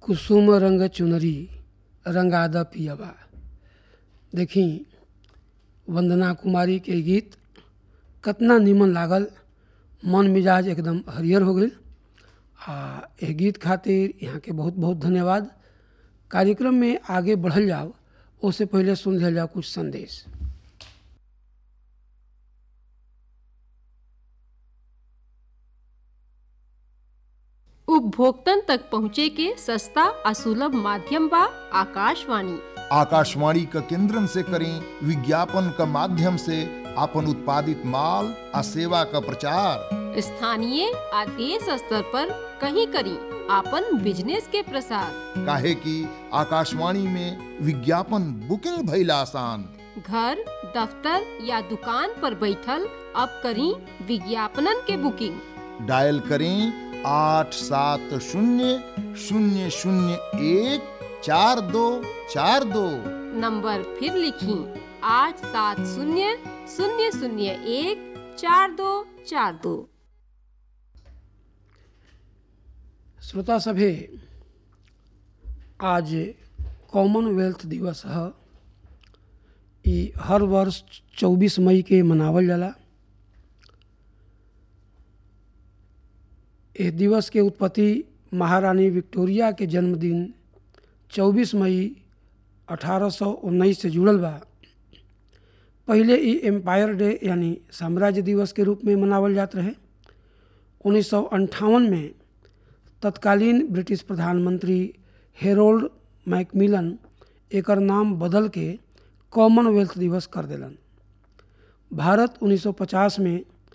कुसुम रंग चुनरी रंगाद पियबा देखी वंदना कुमारी के गीत कतना निमन लागल मन मिजाज एकदम हरियर हो गई आ एह गीत खातिर यहाँ के बहुत बहुत धन्यवाद कार्यक्रम में आगे बढ़ल जाओ उससे पहले सुन लिया जाओ कुछ संदेश उपभोक्तन तक पहुँचे के सस्ता आ सुलभ माध्यम बा आकाशवाणी आकाशवाणी क केंद्रन से करें विज्ञापन क माध्यम से अपन उत्पादित माल आ सेवा क प्रचार स्थानीय आ देश स्तर पर कहीं करी आपन बिजनेस के प्रसार काहे कि आकाशवाणी में विज्ञापन बुकिंग भइल आसान घर दफ्तर या दुकान पर बैठल अब करी विज्ञापनन के बुकिंग डायल करें आठ सात शून्य शून्य शून्य एक चार दो चार दो नंबर फिर लिखी आठ सात शून्य शून्य शून्य एक चार दो चार दो श्रोता सभे आज कॉमनवेल्थ दिवस है ई हर वर्ष 24 मई के मनावल जाला इस दिवस के उत्पत्ति महारानी विक्टोरिया के जन्मदिन 24 मई 1819 से जुड़ल बा पहले ई एम्पायर डे यानी साम्राज्य दिवस के रूप में मनावल जात रहे उन्नीस में तत्कालीन ब्रिटिश प्रधानमंत्री हेरोल्ड मैकमिलन एकर नाम बदल के कॉमनवेल्थ दिवस कर देलन भारत 1950 में